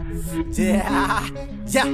Yeah, yeah.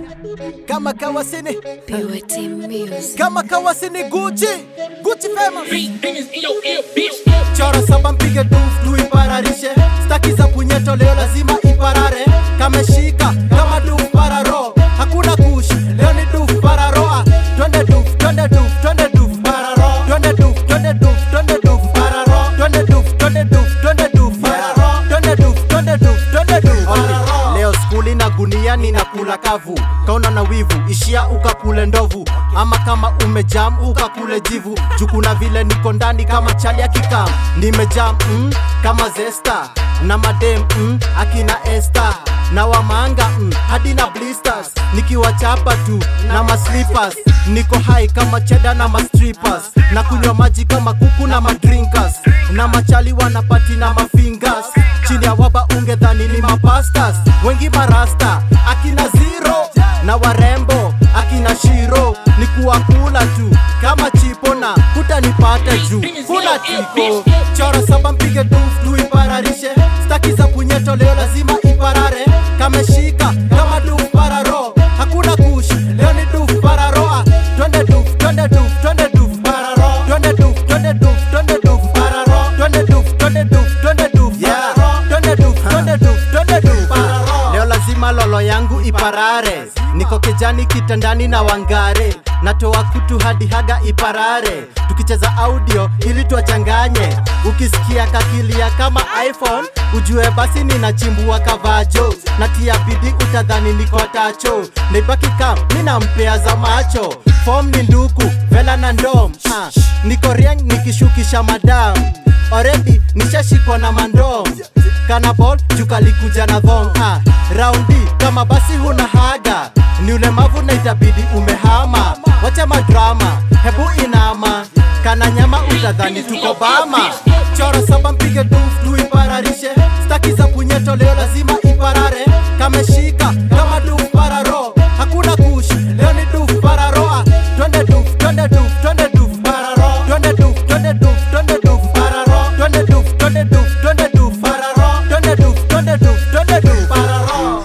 Kama kawasini, PYT Music. kama kawasini Gucci, Gucci famous. Beat bangers in your ear, bitch. Chora saba mpige duf tu ipararishe, staki za punyeto leo lazima iparare. Kameshika kama duf pararo, hakuna kush leo ni duf pararoa. Twende duf, twende duf, twende duf pararo. Twende duf, twende duf, twende duf pararo. Twende duf, twende duf, twende duf pararo. Twende duf, twende duf, twende duf pararo. Leo skuli na gunia ninakula kavu, kaona na wivu ishia ukakule ndovu, ama kama umejam ukakule jivu, juu kuna vile niko ndani kama chali ya kikam, nimejam mm, kama zesta na madem mm, akina Esther na wamanga mm, hadi na blisters nikiwachapa tu na maslippers niko high kama cheda na mastrippers na kunywa maji kama kuku na madrinkers na machali wanapati na mafingers chini ya waba ungedhani ni mapastas wengi marasta akina zero na warembo akina shiro ni kuwakula tu kama chipo na hutanipata juu kuna tiko chora saba mpige duf tu ipararishe staki za punyeto leo lazima iparare kameshika kama duf pararo hakuna kush leo ni duf pararoa twende duf twende duf twende duf pararo twende duf twende duf twende duf pararo twende duf twende duf twende duf pararo twende duf twende duf twende duf pararo leo lazima lolo yangu iparare niko kejani kitandani na wangare natoa kutu hadi haga iparare tukicheza audio ili tuwachanganye ukisikia kakilia kama iphone ujue basi ninachimbua kavajo natia bidi utadhani niko tacho naibaki kam ninampea za macho fom ni nduku vela na ndom ah, niko rieng nikishukisha madam already nishashikwa na mandom kanabol jukalikuja na thong ah, raundi kama basi huna haga ni ulemavu na itabidi umehama wacha madrama hebu inama kana nyama utadhani tuko bama chora saba mpige duf tu ipararishe staki za punyeto leo lazima iparare kameshika kama duf pararo hakuna kush leo ni duf pararoa twende duf twende duf twende duf pararo twende duf twende duf twende duf pararo twende duf twende duf twende duf pararo twende duf twende duf twende duf pararo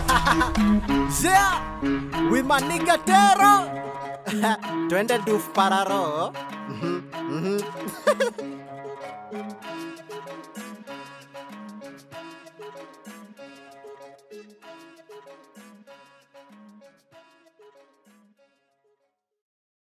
yeah with my nigga Tero twende duf pararo Mhm, mhm.